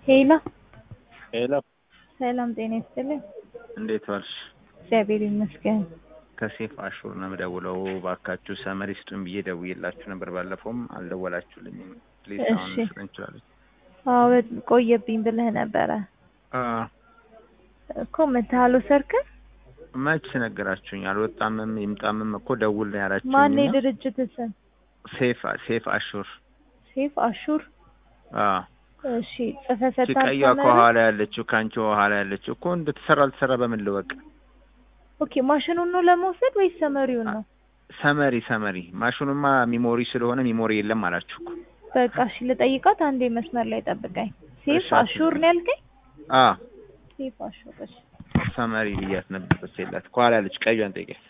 ሄሎ ሄሎ ሰላም ጤና ይስጥልኝ። እንዴት ዋልሽ? እግዚአብሔር ይመስገን። ከሴፍ አሹር ነው የምደውለው። እባካችሁ ሰመሪ ስጡን ብዬ ደውዬላችሁ ነበር። ባለፈውም አልደወላችሁልኝም። ፕሊዝ አሁን እሺ። ስጠን እንችላለን። አዎ ቆየብኝ ብለህ ነበረ እኮ መተሃል ወሰድክን? መች ነገራችሁኝ? አልወጣምም ይምጣምም እኮ ደውል ነው ያላችሁኝ። ማን እና የድርጅት ስም? ሴፍ ሴፍ አሹር ሴፍ አሹር። አዎ እሺ ጽፈህ ሰጥተሃል ቀይዋ ሰመሪ? ከኋላ ያለችው ከአንቺ ኋላ ያለችው እኮ እንደተሰራ አልተሰራ በምን ልወቅ? ኦኬ ማሽኑን ነው ለመውሰድ ወይስ ሰመሪውን ነው? ሰመሪ ሰመሪ ማሽኑማ ሚሞሪ ስለሆነ ሚሞሪ የለም አላችሁ እኮ። በቃ እሺ ልጠይቃት። አንዴ መስመር ላይ ጠብቀኝ። ሴፍ እሺ፣ አሹር ነው ያልከኝ? አ ሴፍ አሹር። እሺ ሰመሪ ብያት ነበር ጽፌላት። ከኋላ ያለች ቀይዋን ጠይቂያት።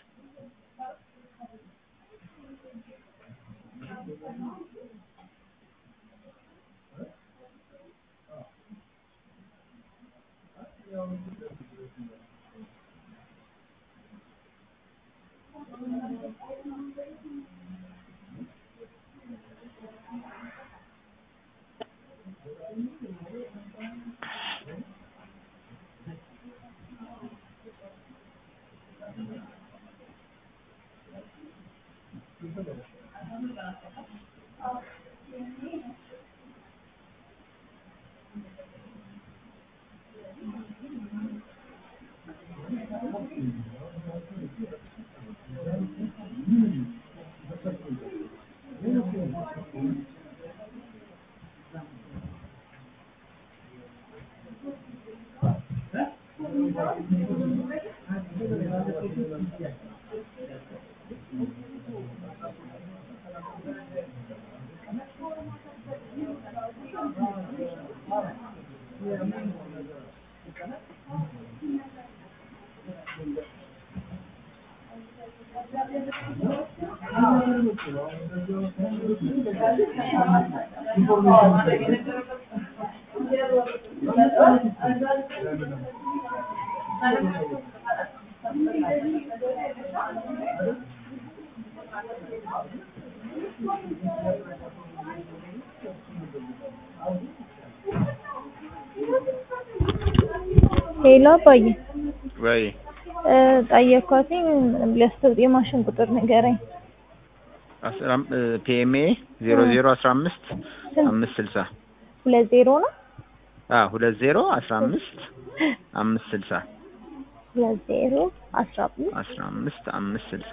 ሄሎ አባዬ ወይ እ ጠየኳትኝ ሊያስተውጥ የማሽን ቁጥር ንገረኝ። ፒኤምኤ ዜሮ ዜሮ አስራ አምስት አምስት ስልሳ ሁለት ዜሮ ነው አ ሁለት ዜሮ አስራ አምስት አምስት ስልሳ ሁለት ዜሮ አስራ አምስት አስራ አምስት አምስት ስልሳ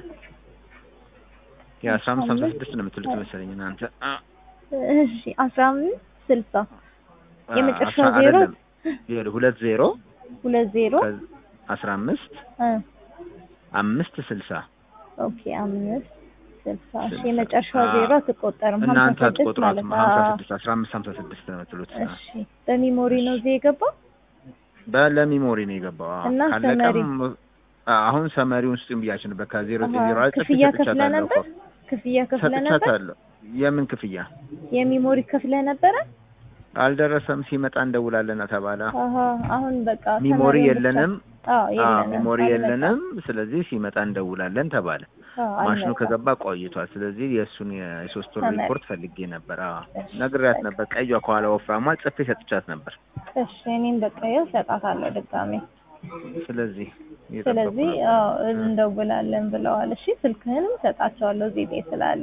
የአስራ አምስት ሀምሳ ስድስት ነው የምትሉት መሰለኝ እናንተ አ እሺ አስራ አምስት ስልሳ የመጨረሻው አስራ- ዜሮ አይደለም። ይኸውልህ ሁለት ዜሮ ሁለት ዜሮ ከ- አስራ አምስት እ አምስት ስልሳ ኦኬ አምስት ስልሳ እሺ ስልሳ። የመጨረሻው አ- ዜሮ አትቆጠርም እናንተ ሀምሳ ስድስት አትቆጥሯትም። ማለት ነው ሀምሳ አዎ። ስድስት አስራ አምስት ሀምሳ ስድስት ነው የምትሉት። እሺ በሚሞሪ ነው እዚህ የገባው በለሚሞሪ ነው የገባው። አዎ። እና ካለቀም ሰመሪ? አ- አሁን ሰመሪውን ስጡኝ ብያችሁ ነበር። ከዜሮ አሃ፣ ዜሮ ላይ ጽፌ ክፍያ ከፍለ ሰጥቻታለሁ ነበር እኮ። ክፍያ ከፍለ ነበር ሰጥቻታለሁ። የምን ክፍያ የሚሞሪ ከፍለ ነበረ አልደረሰም። ሲመጣ እንደውላለን ተባለ። አሀ አሁን በቃ ሚሞሪ ሰመሪውን ብቻ- የለንም። አዎ አዎ የለንም ሚሞሪ አልመጣም። የለንም። ስለዚህ ሲመጣ እንደውላለን ተባለ። አዎ ማሽኑ አልመጣም። ከገባ ቆይቷል። ስለዚህ የእሱን የሶስት ወር ሰመሪ። ሪፖርት ፈልጌ ነበር። አዎ እሺ፣ ነግሬያት በቃ። ነበር። ቀይዋ ከኋላ ወፍራሟ ጽፌ ሰጥቻት ነበር። እሺ እኔም በቃ ይኸው እሰጣታለሁ ድጋሜ። ስለዚህ እየጠበቁ ስለዚህ ነበር። አዎ እንደውላለን ብለዋል። እሺ ስልክህንም እሰጣቸዋለሁ እዚህ ቤት ስላለ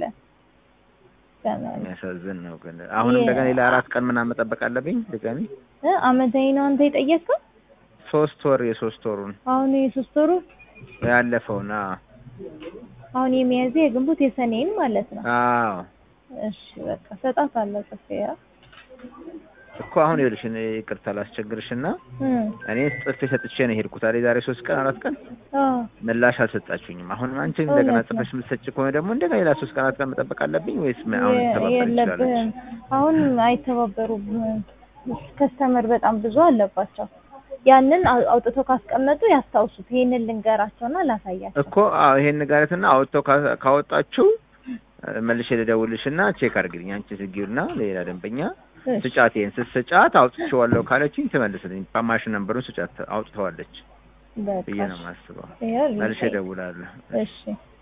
ሰመሪ የሚያሳዝን ነው ግን አሁን የ- እንደገና ሌላ አራት ቀን ምናምን መጠበቅ አለብኝ ድጋሚ እ አመታዊ ነው አንተ የጠየቅከው? ሶስት ወር የሶስት ወሩን አሁን የሶስት ወሩ ያለፈውን አዎ አሁን የሚያዝያ የግንቦት የሰኔን ማለት ነው። አዎ እሺ በቃ እሰጣታለሁ ጽፌ ያ እኮ አሁን ይኸውልሽ እኔ ይቅርታ ላስቸግርሽና እ እኔ ጽፌ ሰጥቼ ነው የሄድኩት አይደል ዛሬ ሶስት ቀን አራት ቀን አዎ ምላሽ አልሰጣችሁኝም አሁን አንቺ እንደገና እውነት ነው። ጽፈሽ የምትሰጪ ከሆነ ደግሞ እንደገና ሌላ ሶስት ቀን አራት ቀን መጠበቅ አለብኝ ወይስ ምን አሁን የ- ተባበር የለብህም ይችላለች አሁን አይተባበሩም። ከስተመር በጣም ብዙ አለባቸው። ያንን አው- አውጥተው ካስቀመጡ ያስታውሱት። ይሄንን ልንገራቸውና ላሳያቸው። እኮ አዎ ይሄን ንጋረትና አውጥተው ካ- ካወጣችሁ እ፣ መልሼ ልደውልሽና ቼክ አድርግልኝ አንቺ ስጊውና ሌላ ደንበኛ እሺ፣ ስጫት ይሄን ስትስጫት አውጥቼዋለሁ ካለችኝ ትመልስልኝ ማሽን ነምበሩን ስጫት አውጥተዋለች በቃ ብዬ ነው የማስበው ይኸው መልሼ ልጠይቅ። እደውላለሁ እሺ